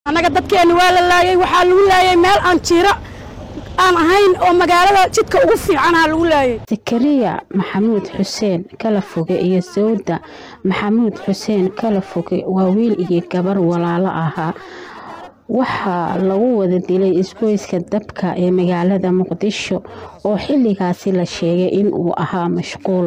annaga dadkeenni waa la laayay waxaa lagu laayay meel aan jiiro aan ahayn oo magaalada jidka ugu fiicanaa lagu laayay zakariya maxamuud xuseen kala foge iyo sawda maxamuud xuseen kala foge waa wiil iyo gabar walaalo ahaa waxaa lagu wada dilay isgoyska dabka ee magaalada muqdisho oo xilligaasi la sheegay in uu ahaa mashquul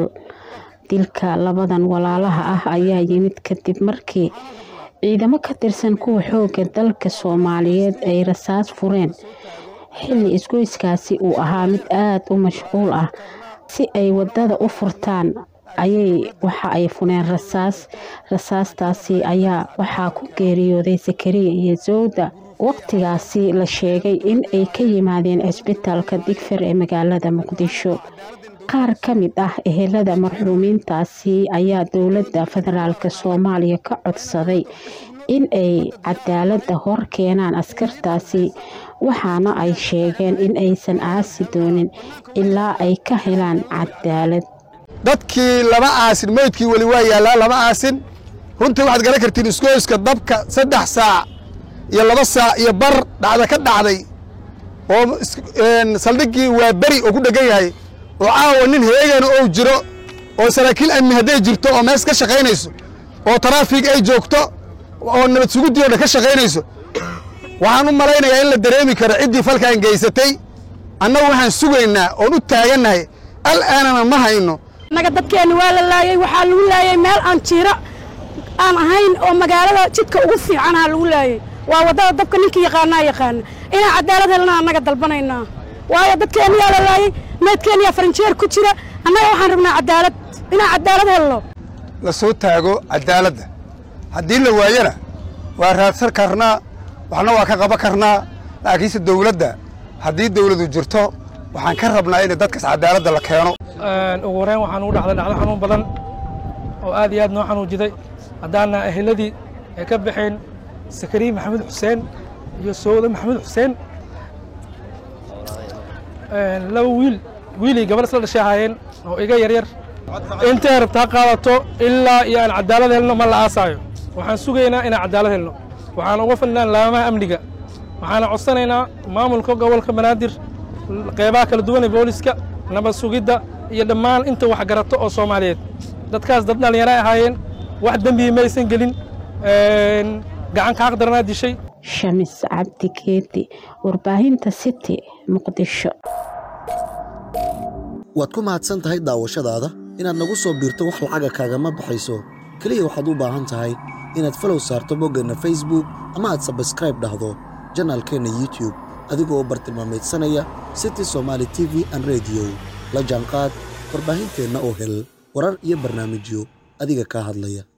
dilka labadan walaalaha ah ayaa yimid kadib markii ciidamo ka tirsan kuwa xooga dalka soomaaliyeed ay rasaas fureen xilli isgoyskaasi uu ahaa mid aada u mashquul ah si ay wadada u furtaan ayay waxa ay fureen rasaas rasaastaasi ayaa waxaa ku geeriyooday sakariya iyo sawda waqtigaasi la sheegay in ay ka yimaadeen cisbitaalka digfir ee magaalada muqdisho qaar ka mid ah ehelada marxuumiintaasi ayaa dowladda federaalk soomaaliya ka codsaday in ay cadaaladda hor keenaan askartaasi waxaana ay sheegeen in aysan aasi doonin ilaa ay ka helaan cadaalad dadkii lama aasin meydkii weli waa yaallaa lama aasin runtii waxaad garan kartiin isgoyska dabka saddex saac iyo laba saac iyo bar dhacda ka dhacday oo saldhiggii waa beri oo ku dheggan yahay oo caawa nin heegana ou jiro oo saraakiil amni hadday jirto oo mees ka shaqaynayso oo taraafig ay joogto oo nabad suguddii o dhan ka shaqaynayso waxaan u malaynayaa in la dareemi karo ciddii falkan geysatay annagu waxaan sugaynaa oon u taagannahay al'aanana ma hayno annaga dadkeenni waa la laayay waxaa lagu laayay meel aan jiiro aan ahayn oo magaalada jidka ugu fiicanaa lagu laayay waa waddada dabka ninkii yaqaanaa yaqaana inaan cadaalad helna annaga dalbanaynaa waayo dadkeenniyaa la laayay meydkeenniyaa farinjeer ku jira annaga waxaan rabnaa cadaalad inaan cadaalad helno la soo taago cadaaladda haddii la waayana waa raadsan karnaa waxna waa ka qaban karnaa laakiinse dawladda haddii dawladu jirto waxaan ka rabnaa in dadkaas cadaaladda la keeno ugu horeyn waxaan ugu dhacday dhacdo xanuun badan oo aad iyo aad noo xanuujiday haddaana eheladii ay ka baxeen sakariye maxamed xuseen iyo sowda maxamed xuseen laba wiil wiilii gabadh isla dhashay ahaayeen oo iga yaryar intay rabtaa qaadato ilaa iyo aan cadaalad helno ma la aasaayo waxaan sugaynaa inaan cadaalad helno waxaan uga fadhinaa laamaha amniga waxaana codsanaynaa maamulka gobolka banaadir qeybaha kala duwan ee booliska nabad sugidda iyo dhammaan inta wax garato oo soomaaliyeed dadkaas dad dhallinyara ahaayeen wax dembihi maysan gelin gacan ka xaqdaranaa dishay shamis cabdi geedi warbaahinta city muqdisho waad ku mahadsan tahay daawashadaada inaad nagu soo biirto wax lacaga kaagama baxayso keliya waxaad u baahan tahay inaad falow saarto boggeenna facebook ama aad sabskraib dhahdo janaalkeenna youtube adigoo u bartilmaamaydsanaya city somaali t v an rediyo la jaanqaad warbaahinteenna oo hel warar iyo barnaamijyo adiga kaa hadlaya